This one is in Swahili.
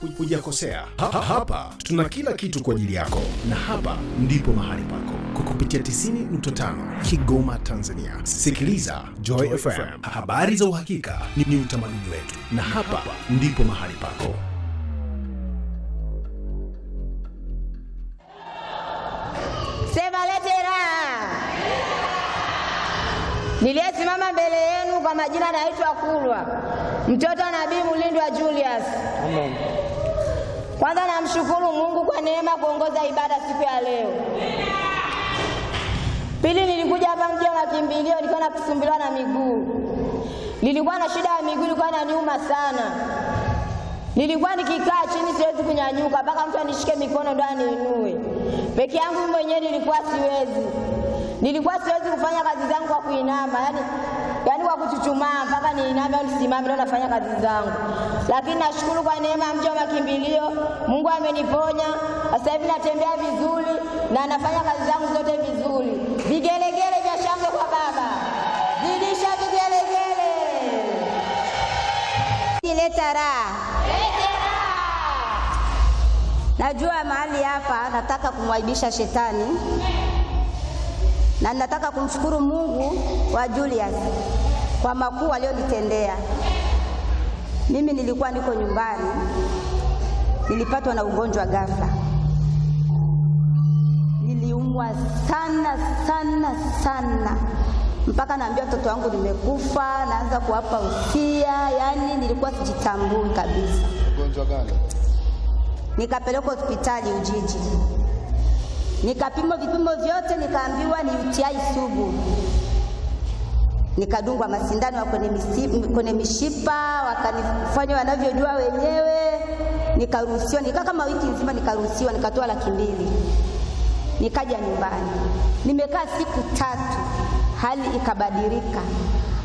hujakosea. Ha, ha, hapa tuna kila kitu kwa ajili yako, na hapa ndipo mahali pako kwa kupitia 90.5 Kigoma, Tanzania. Sikiliza Joy FM, habari za uhakika ni, ni utamaduni wetu, na hapa ndipo mahali pako. Sema lete raha. Niliyesimama mbele yenu kwa majina naitwa Kulwa, mtoto wa Nabii Mulindwa Julius. Kwanza namshukuru Mungu kwa neema kuongoza ibada siku ya leo. Pili, nilikuja hapa mji wa makimbilio, nilikuwa nakusumbuliwa na miguu, nilikuwa na shida ya miguu, ilikuwa inaniuma sana. Nilikuwa nikikaa chini siwezi kunyanyuka, mpaka mtu anishike mikono ndo aniinue. Peke yangu mwenyewe nilikuwa siwezi, nilikuwa siwezi kufanya kazi zangu kwa kuinama, yani, yani kwa kuchuchumaa mpaka niiname au nisimame ndo nafanya kazi zangu. Lakini nashukuru kwa neema ya mji wa makimbilio, Mungu ameniponya. Sasa hivi natembea vizuri na nafanya kazi zangu zote vizuri. Vigelegele vya shangwe kwa Baba, zidisha vigelegele. Leta raha. Najua mahali hapa nataka kumwaibisha shetani na nataka kumshukuru Mungu wa Julius kwa makuu aliyonitendea. Mimi nilikuwa niko nyumbani, nilipatwa na ugonjwa ghafla, niliumwa sana sana sana mpaka naambia watoto wangu nimekufa, naanza kuwapa usia, yani nilikuwa sijitambui kabisa. Ugonjwa gani? Nikapelekwa hospitali Ujiji, nikapimwa vipimo vyote, nikaambiwa ni UTI sugu. Nikadungwa masindano ya kwenye, misi- kwenye mishipa, wakanifanya wanavyojua wenyewe, nikaruhusiwa. Nikaa kama wiki nzima, nikaruhusiwa, nikatoa laki mbili, nikaja nyumbani. Nimekaa siku tatu, hali ikabadilika.